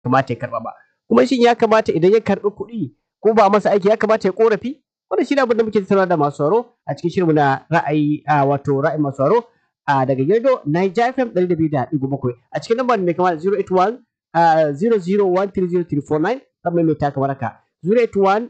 kamata ya karba ba kuma shin ya kamata idan ya karbi kuɗi ko ba masa aiki ya kamata ya korafi wannan shi ne abin da muke tattauna da masu sauraro a cikin shirinmu na ra'ayi a wato ra'ayin masu sauraro a daga Girdo Niger FM 102.7 a cikin lambar mai kama da 081 00130349 zan mai ta kamar haka 081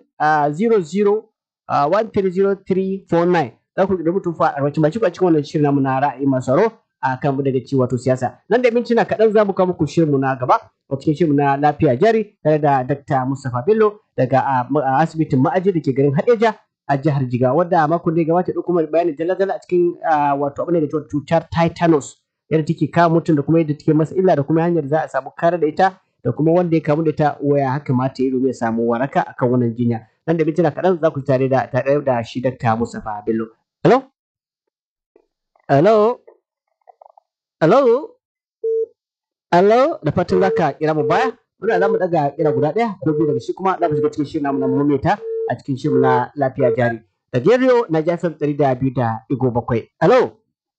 00130349 za ku da mutum fa a wacce ba cikin wannan shirin namu na ra'ayi masu sauraro a kan mu daga ci wato siyasa nan da mintuna kaɗan za mu kawo muku shirinmu na gaba a cikin shirinmu na lafiya jari tare da Dr. Mustapha Bello daga asibitin ma'aji da ke garin Hadeja a jihar Jigawa wadda makon da ya gabata da kuma bayanin dala-dala a cikin wato abin da ke cutar tetanus yadda take kawo mutum da kuma yadda take masa illa da kuma hanyar za a samu kare da ita da kuma wanda ya kamu da ita waya haka mata yi domin ya samu waraka akan wannan jinya nan da mintuna kaɗan za ku tare da tare da shi Dr. Mustapha Bello. Hello? Hello? Hello? Hello? Da fatan za ka kira mu baya? Muna za mu daga kira guda ɗaya ko biyu daga shi kuma za mu shiga cikin shirin namu na maimaita a cikin shirin na lafiya jari. Da Geriyo na jafin ɗari da biyu da igo bakwai. Hello?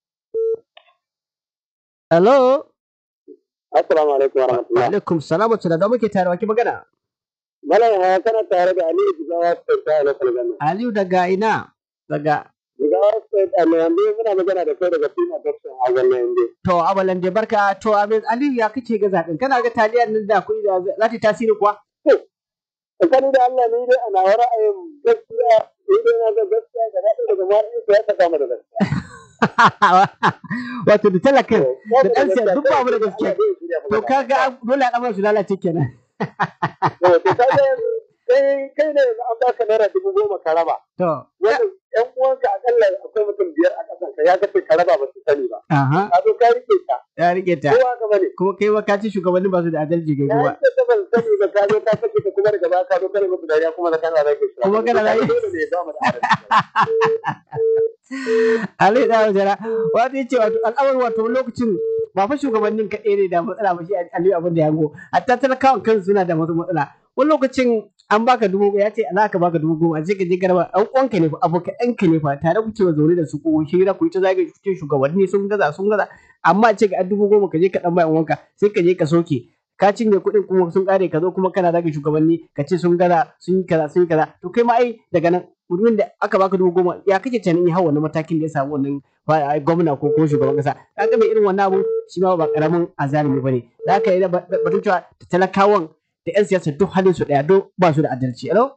Hello? Assalamu alaikum wa rahmatullahi. Alaikum salam wa da muke tare wa ki magana? Malam ya kana tare da Aliyu Jigawa State ta local government. Aliyu daga ina? Daga Jigawa State a yanzu muna magana da kai daga Fina Jackson a wannan yanzu. To abalan da barka to abin Aliyu ya kace ga zaɓen kana ga taliyar nan da kuɗi da za ta tasiri kuwa? Tsakani da Allah ni dai ana wa ra'ayin gaskiya ni dai na ga gaskiya da daɗi daga ma'aikata ya ta kama da gaskiya. Wato da talaka da ɗan siyar duk ba mu da gaskiya. To kaga dole a ɗamar su lalace kenan. To kaga kai kai ne an baka naira dubu goma ka raba. To. Wani ƴan uwanka akalla akwai mutum biyar a ƙasan ka ya ga ka raba ba su sani ba. Aha. Ka zo ka rike ta. Ya rike ta. Kowa ka bane. Kuma kai wa ka ci shugabannin ba su da adalci ga Ya kowa. yi ta ban sani ba ka zo ka sake ta kuma daga baya ka zo kana muku dariya kuma da kana rage shi. Kuma kana rage- Dole ne ya ba mu da adalci. Ali da wajara wato yace wato al'amar wato lokacin ba fa shugabannin kaɗai ne da matsala ba shi Ali abin da ya go hatta talakawan kansu suna da masu matsala wani lokacin an baka dubu goma ya ce za ka baka dubu goma sai ka je garba an uwanka ne fa abokan ɗanka ne fa tare kuke zaune da su ko hira ku yi ta zagaye ku ce shugabanni sun gaza sun gaza amma ce ga dubu goma ka je ka ɗan bayan uwanka sai ka je ka soke ka cinye kuɗin kuma sun ƙare ka zo kuma kana zage shugabanni ka ce sun gaza sun yi kaza sun yi kaza to kai ma ai daga nan mutumin da aka baka dubu goma ya kake tunanin ya hau wannan matakin da ya samu wannan fa- gwamna ko ko shugaban kasa ka ga mai irin wannan abun shi ma ba karamin azalimi bane za ka yi da ba- batun cewa da talakawan da yan siyasa duk halin su daya duk ba su da adalci alo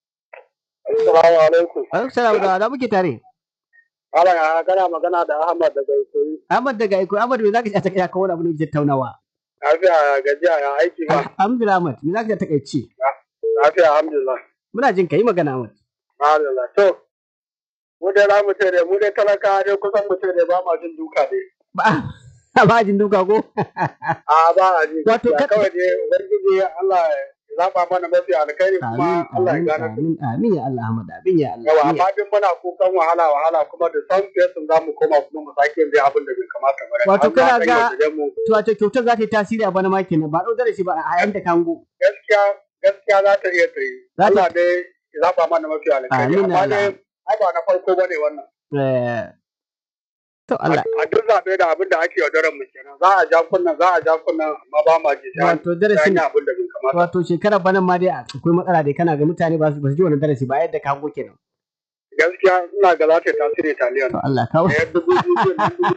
Assalamu alaikum. alaikum salam da da muke tare Malam ya kana magana da Ahmad daga Ikoyi. Ahmad daga Iko Ahmad me zaka ci a takaice ka wani abu ne ke tattaunawa Lafiya gajiya ya aiki ba. Alhamdulillah Ahmad me zaka ci a takaice Lafiya alhamdulillah. muna jin ka yi magana Ahmad Alhamdulillah. To, mu dai za mu ce dai, mu dai talaka dai kusan mu ce dai ba ma jin duka dai. ba ba jin duka ko A ba a ji. Wato, gaskiya. ka- kawai dai Ubangiji Allah ya zaɓa mana mafi alkhairi amin kuma Allah ya amin gane. amin amin ya Allah Ahmad amin ya Allah Yawa, amin ya- amma duk muna kukan wahala wahala kuma da san fesin za mu koma kuma mu sake yin dai abin da bai kamata ba. Wato, Allah kana ya ga- yaudare mu. to wato kyautar za ta yi tasiri a bana ma kenan ba ɗau darasi ba a yayin da kango gaskiya gaskiya za ta iya ta yi. Za ta- Allah dai ya zaɓa mana mafi alkhairi. Amin, Amma Allah. dai ai ba na farko bane wannan. Eh, to Allah A duk zaɓe da abin da ake yaudarar mu kenan. Za a ja kunnan za a ja kunnan amma ba ma ji. sai an- wato sai an darasin yi abin da bai kamata. wato shekarar banan ma dai akwai matsala dai kana ga mutane ba su ba su ji wannan darasi ba yadda kango kenan Gaskiya ina ga za ta yi tasiri taliyan. to Allah kawo Da yadda dubu biyu nan dubu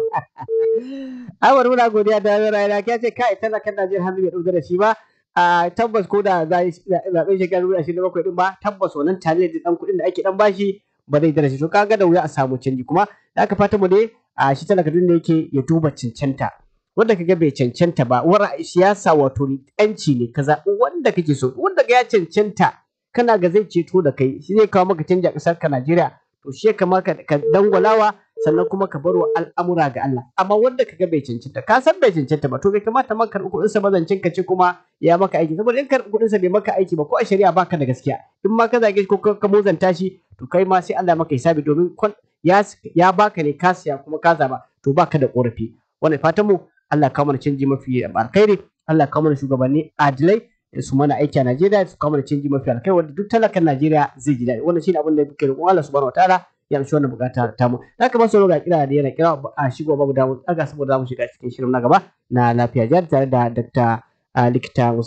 Awar muna godiya da rayuwa ka ce kai talakan Najeriya hannu bai ɗau darasi ba a tabbas ko da za yi zaɓen shekarar dubu ashirin da bakwai ɗin ba tabbas wannan taliyar da ɗan kuɗin da ake ɗan bashi ba zai darasi to kaga da wuya a samu canji kuma da aka fata mu dai a shi talaka duk da yake ya duba cancanta wanda kaga bai cancanta ba wara siyasa wato yanci ne ka zaɓi wanda kake so wanda ga ya cancanta kana ga zai ceto da kai shi zai kawo maka canji a ƙasar ka Najeriya to shi ya kamata ka dangwalawa sannan kuma ka barwa al'amura ga Allah amma wanda kaga bai cancanta ka san bai cancanta ba to bai kamata ma karɓi kuɗin sa mazancin ka ce kuma ya maka aiki saboda in karɓi kuɗin sa bai maka aiki ba ko a shari'a baka da gaskiya in ma ka zage shi ko ka ka muzanta shi to kai ma sai Allah ya maka hisabi domin kwan- ya ya baka ne ka siya kuma ka zaba to baka da korafi wannan fatan mu Allah ya kawo mana canji mafi alkhairi Allah ya kawo mana shugabanni adilai su mana aiki a Najeriya su kawo mana canji mafi alkhairi wanda duk talakan Najeriya zai ji daɗi wannan shine abin da muke roƙon Allah subhanahu wataala ya amshi wannan bukata ta mu da kamar sauro ga kira da yana kira a shigo babu damu daga saboda zamu shiga cikin shirin na gaba na lafiya jihar tare da Dr. likita